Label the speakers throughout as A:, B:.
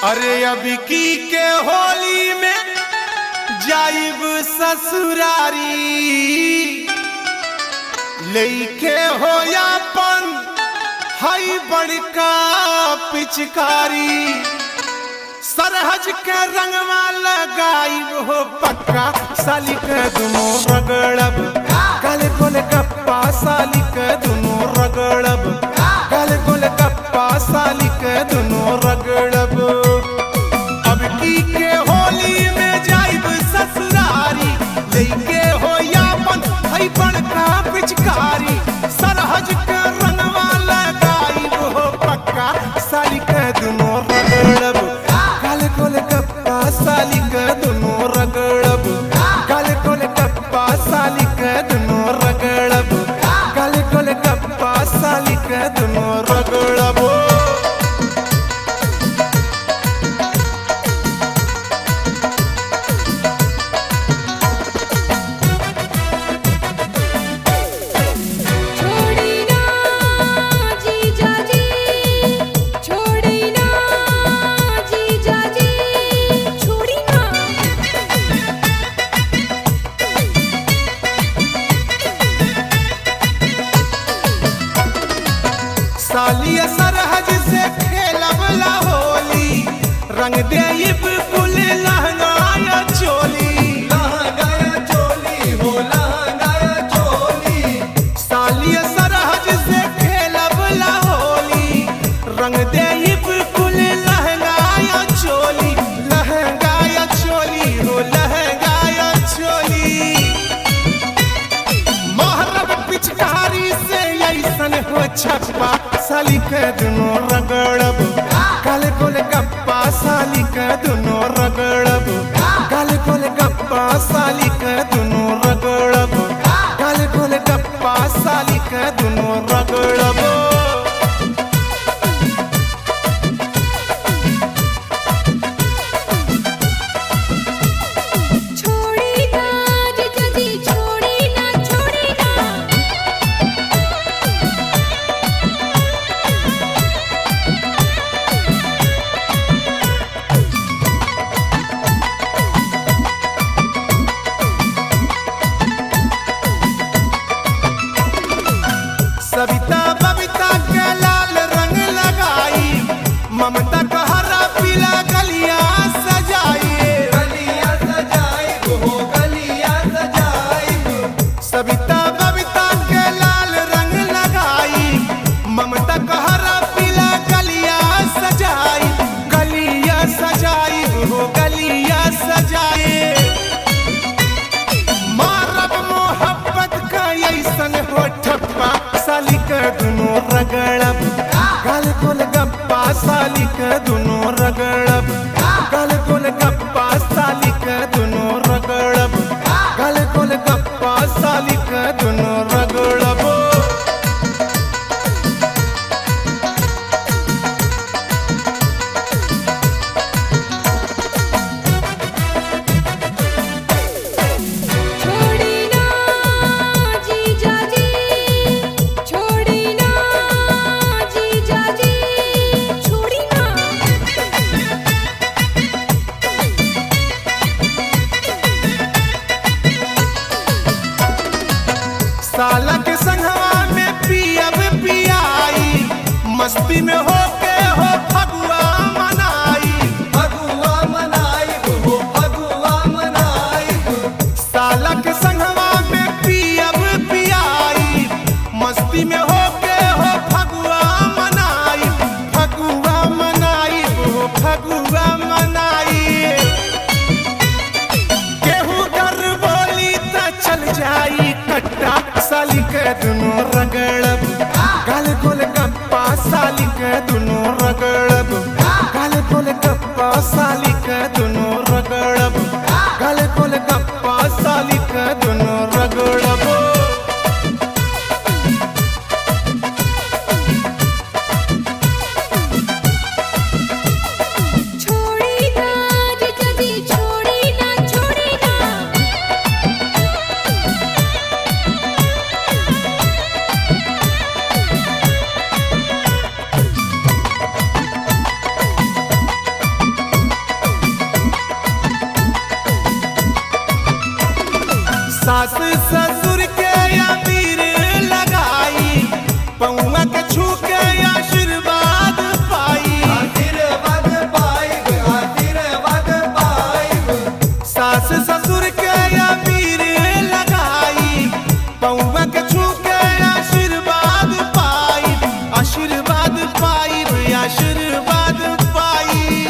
A: अरे अभी की के होली में जाइब ससुरारी लेके हो यापन हई बड़का पिचकारी सरहज के रंगवा लगाइब हो पक्का साली के दुनो रगड़ब गल गोल गप्पा साली के दुनो रगड़ब गल गोल गप्पा साली के दुनो रगड़ब अब की के होली में जाइब ससुरारी लेके हो यापन हई बड़का पिचकारी सरहज के रंगवा लगाइब हो पक्का साली के दुनो रगड़ब काले कोले कप्पा साली के दुनो रगड़ब काले कोले कप्पा साली के दुनो रगड़ब काले कोले कप्पा साली के दुनो रगड़ब
B: छोड़ी ना जीजा जी छोड़ी ना जीजा जी छोड़ी ना
A: सालिया सरहज से खेलबला होली रंग देब कुल लहंगाया चोली लहंगाया चोली हो लहंगाया चोली सालिया सरहज से खेलबला होली रंग देब कुल लहंगाया चोली लहंगाया चोली हो लहंगाया चोली मोहरब पिचकारी से ऐसन हो छप्पा साली के दुनो रगड़ब काले कोले गप्पा साली के दुनो रगड़ब काले कोले गप्पा साली के दुनो रगड़ब काले कोले गप्पा साली के दुनो रगड़ब
B: छोड़ी ना जीजा जी छोड़ी ना छोड़ी ना
A: सविता बबिता के लाल रंग लगाई ममता का हरा पीला गलिया सजाई गलिया सजाई हो गलिया सजाई सविता बबिता के लाल रंग लगाई ममता का हरा पीला गलिया सजाई गलिया सजाई हो गलिया सजाई मारब मोहब्बत का ऐसन हो ठप्पा साली के दुनो रगड़ब गाल कोल गप्पा साली के दुनो रगड़ब गाल कोल गप्पा साली के दुनो रगड़ब गाल कोल गप्पा साली के दुनो रगड़ब
B: छोड़ी ना जीजा जी छोड़ी ना जीजा जी छोड़ी ना
A: साला के संगवा में पियब पियाई मस्ती में हो के हो फगुआ मनाई फगुआ मनाई हो फगुआ मनाई साला के संगवा में पियब पियाई मस्ती में हो के हो फगुआ मनाई फगुआ मनाई हो फगुआ मनाई केहू कर बोली त चल जाई कट्टा साली के दुनो रगड़ब गाल गोल गप्पा साली के दुनो रगड़ब गाल गोल गप्पा साली के दुनो रगड़ब गाल गोल गप्पा साली के दुनो रगड़ब
B: छोड़ी ना जीजा जी छोड़ी ना छोड़ी ना
A: साली के छू के आशीर्वाद पाई
C: आशीर्वाद पाइब आशीर्वाद पाइब
A: सास ससुर के अबीर लगाई पौवा के छू के आशीर्वाद पाई आशीर्वाद पाई आशीर्वाद पाई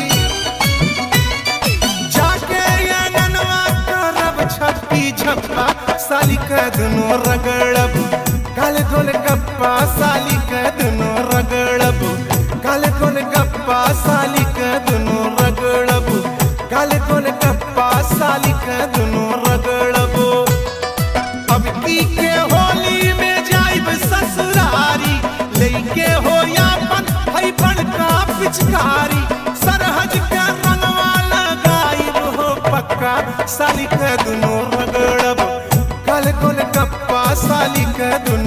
A: जाके आंगनवा करब छप्पी छप्पा साली के दुनो रगड़ब काल गोल गप्पा साली के दुनो रगड़ब काल गोल गप्पा साली के दुनो रगड़ब काल गोल गप्पा साली के दुनो रगड़ब अब की के होली में जाइब ससुरारी लेके हो यापन हई बड़का पिचकारी सरहज के रंगवा लगाइब हो पक्का साली के दुनो रगड़ब कल कोल गप्पा साली के दुनो